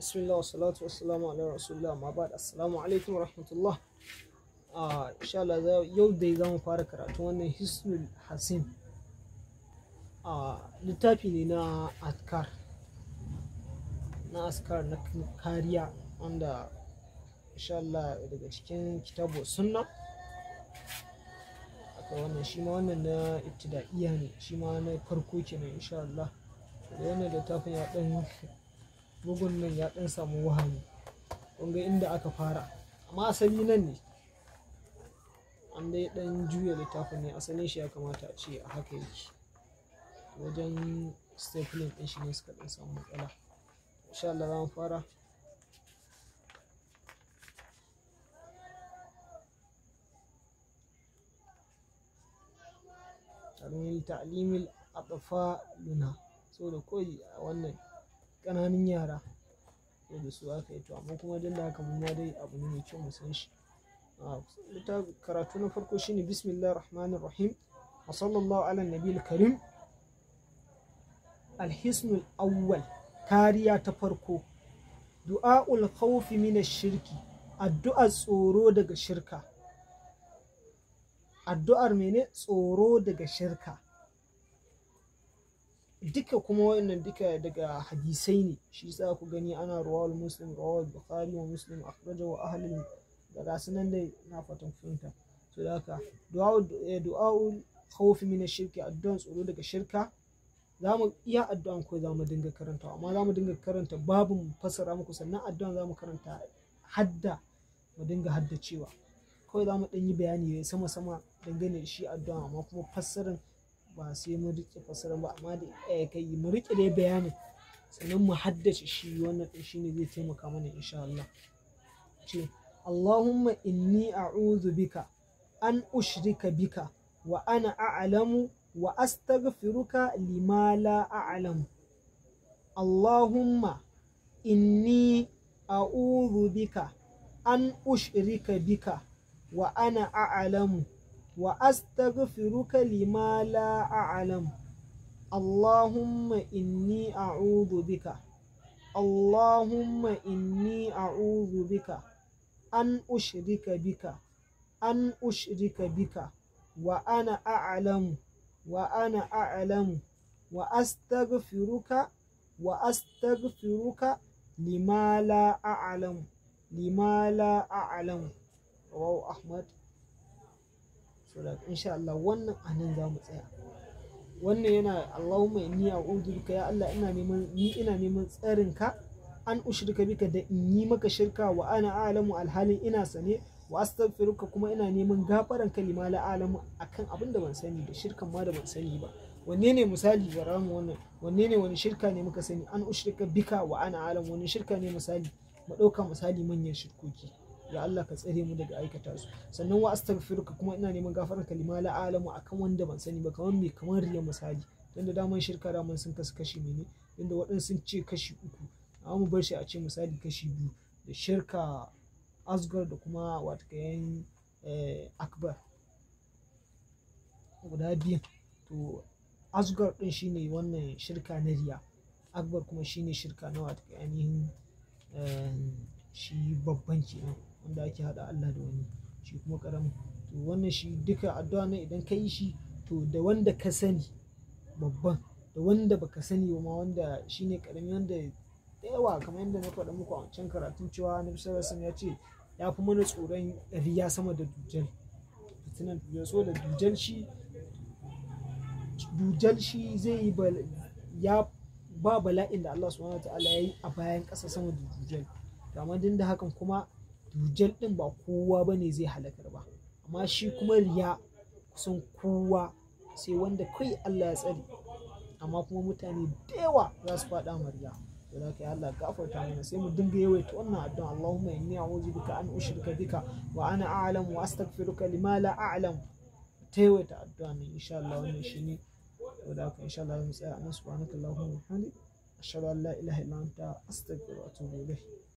bismillah wa salatu wa salamu ala rasulullah ma ba assalamu alaikum wa rahmatullah a insha Allah yau dai za mu fara karatu wannan hisnul hasin a littafi ne na askar na askar na kariya wanda insha Allah daga cikin kitabu sunna aka wannan shi ma wannan na ibtida'iyya ne shi ma na farko kenan insha Allah da wannan littafin ya dan bugun nan ya dan samu wahani kunga inda aka fara amma asali nan ne an dai dan juya littafin ne asalin shi ya kamata a ce a haka yake wajen stapling din shi ne suka dan samu matsala insha Allah za mu fara ta'limil ta'limil atfaluna saboda koyi a wannan ƙananun yara ko da su aka yi to amma kuma duk da haka mu ma dai abu ne mai kyau mu san shi karatu na farko shine bismillahir rahmanir rahim wa sallallahu ala nabiyil karim alhisnul awwal kariya ta farko du'aul khawfi min shirki addu'ar tsoro daga shirka addu'ar mene tsoro daga shirka duka kuma wannan duka daga hadisai ne shi yasa ku gani ana rawal muslim rawal bukhari wa muslim akhraja wa ahli da gasu nan dai na fatan fahimta to da haka du'a'ul khawf min ash-shirki addu'an tsoro daga shirka zamu iya addu'an ko zamu dinga karanta amma zamu dinga karanta babu mu fassara muku sannan addu'an zamu karanta hadda mu dinga haddacewa kawai zamu dan yi bayani sama sama dangane da shi addu'a amma kuma fassarar ba sai mu rike fasara ba amma da ɗaya kai mu rike dai bayanin sannan mu haddace shi wannan ɗin shine zai taimaka mana insha Allah ce Allahumma inni a'udhu bika an ushrika bika wa ana a'lamu wa astaghfiruka lima la a'lamu Allahumma inni a'udhu bika an ushrika bika wa ana a'lamu وأستغفرك لما لا أعلم اللهم إني أعوذ بك اللهم إني أعوذ بك أن أشرك بك أن أشرك بك وأنا أعلم وأنا أعلم وأستغفرك وأستغفرك لما لا أعلم لما لا أعلم رواه أحمد saboda insha Allah wannan anan za mu tsaya wannan yana Allahumma inni a'udhu bika ya Allah ina neman ni ina neman tsarin ka an ushrika bika da in yi maka shirka wa ana a'lamu alhalin ina sane wa astaghfiruka kuma ina neman gafaran kalima la a'lamu akan abin da ban sani da shirkan ma da ban sani ba wanne ne misali bara mu wannan wanne ne wani shirka ne muka sani an ushrika bika wa ana a'lamu wani shirka ne misali mu ɗauka misali manyan shirkoki ya Allah ka tsare mu daga aikata su sannan wa astaghfiruka kuma ina neman gafarar kalima la alamu akan wanda ban sani ba kamar me kamar riya misali dan da daman shirka daman sun kasu kashi mene inda waɗansu sun ce kashi uku amma mu bar shi a ce misali kashi biyu da shirka asgar da kuma wata kayan akbar guda biyu to asgar din shine wannan shirka na riya akbar kuma shine shirka na wata ainihin shi babban kenan wanda ake haɗa Allah da wani shi kuma ƙaramin to wannan shi duka addu'a na idan ka yi shi to da wanda ka sani babban da wanda baka sani ba ma wanda shine ƙarami wanda da yawa kamar yadda na faɗa muku a wancan karatun cewa na sallallahu ya ce ya fi mana tsoron riya sama da dujal fitinan dujal so da dujal shi dujal shi zai yi ya ba bala'in da Allah subhanahu wa ta'ala ya yi a bayan ƙasa sama da dujal amma din da hakan kuma dujal din ba kowa ba ne zai halakar ba amma shi kuma riya kusan kowa sai wanda kai Allah ya tsare amma kuma mutane da yawa za su faɗa ma riya to da kai Allah gafarta mana sai mu dinga yawaita wannan addu'a Allahumma inni a'udhu bika an ushrika bika wa ana a'lam wa astaghfiruka lima la a'lam ta yawaita addu'a ne insha Allah wannan shine to da kai insha Allah mu tsaya anan subhanakallahumma wa bihamdika ashhadu an la ilaha illa anta astaghfiruka wa atubu ilayk